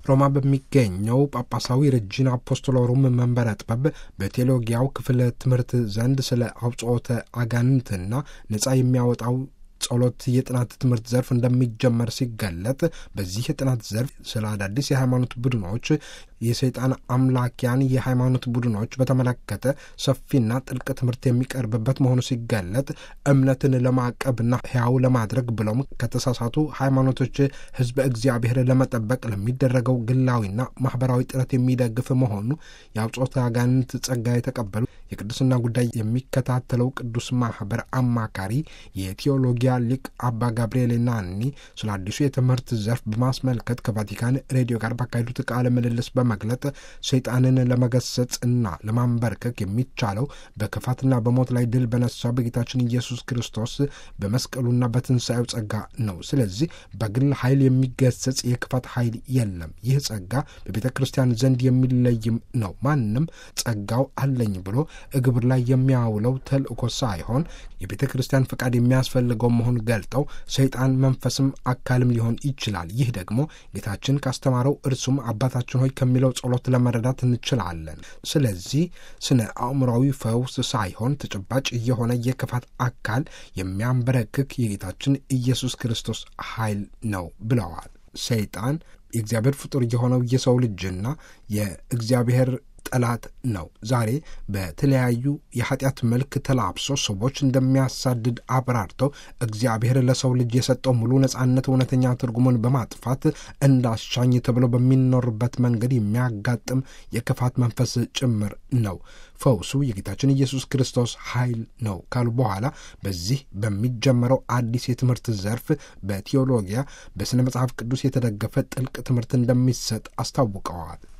ሮማ በሚገኘው ጳጳሳዊ ረጂና አፖስቶሎሩም መንበረ ጥበብ በቴዎሎጊያው ክፍለ ትምህርት ዘንድ ስለ አውጽኦተ አጋንንትና ነጻ የሚያወጣው ጸሎት የጥናት ትምህርት ዘርፍ እንደሚጀመር ሲገለጥ በዚህ የጥናት ዘርፍ ስለ አዳዲስ የሃይማኖት ቡድኖች የሰይጣን አምላኪያን የሃይማኖት ቡድኖች በተመለከተ ሰፊና ጥልቅ ትምህርት የሚቀርብበት መሆኑ ሲገለጥ እምነትን ለማቀብና ሕያው ለማድረግ ብለውም ከተሳሳቱ ሃይማኖቶች ሕዝበ እግዚአብሔር ለመጠበቅ ለሚደረገው ግላዊና ማህበራዊ ጥረት የሚደግፍ መሆኑ የአውጾተ አጋንንት ጸጋ የተቀበሉ የቅዱስና ጉዳይ የሚከታተለው ቅዱስ ማህበር አማካሪ የቴዎሎጊያ ሊቅ አባ ጋብርኤል ናኒ ስለ አዲሱ የትምህርት ዘርፍ በማስመልከት ከቫቲካን ሬዲዮ ጋር ባካሄዱት ቃለ ምልልስ በመግለጥ ሰይጣንን ለመገሰጽ እና ለማንበርከክ የሚቻለው በክፋትና በሞት ላይ ድል በነሳው በጌታችን ኢየሱስ ክርስቶስ በመስቀሉና በትንሣኤው ጸጋ ነው። ስለዚህ በግል ኃይል የሚገሰጽ የክፋት ኃይል የለም። ይህ ጸጋ በቤተ ክርስቲያን ዘንድ የሚለይም ነው። ማንም ጸጋው አለኝ ብሎ እግብር ላይ የሚያውለው ተልእኮ ሳይሆን የቤተ ክርስቲያን ፈቃድ የሚያስፈልገው መሆን ገልጠው ሰይጣን መንፈስም አካልም ሊሆን ይችላል። ይህ ደግሞ ጌታችን ካስተማረው እርሱም አባታችን ሆይ ከሚለው ጸሎት ለመረዳት እንችላለን። ስለዚህ ስነ አእምሯዊ ፈውስ ሳይሆን ተጨባጭ የሆነ የክፋት አካል የሚያንበረክክ የጌታችን ኢየሱስ ክርስቶስ ኃይል ነው ብለዋል። ሰይጣን የእግዚአብሔር ፍጡር የሆነው የሰው ልጅና የእግዚአብሔር ጠላት ነው። ዛሬ በተለያዩ የኃጢአት መልክ ተላብሶ ሰዎች እንደሚያሳድድ አብራርተው እግዚአብሔር ለሰው ልጅ የሰጠው ሙሉ ነጻነት እውነተኛ ትርጉሙን በማጥፋት እንዳሻኝ ተብሎ በሚኖርበት መንገድ የሚያጋጥም የክፋት መንፈስ ጭምር ነው። ፈውሱ የጌታችን ኢየሱስ ክርስቶስ ኃይል ነው ካሉ በኋላ በዚህ በሚጀመረው አዲስ የትምህርት ዘርፍ በቴዎሎጊያ በሥነ መጽሐፍ ቅዱስ የተደገፈ ጥልቅ ትምህርት እንደሚሰጥ አስታውቀዋል።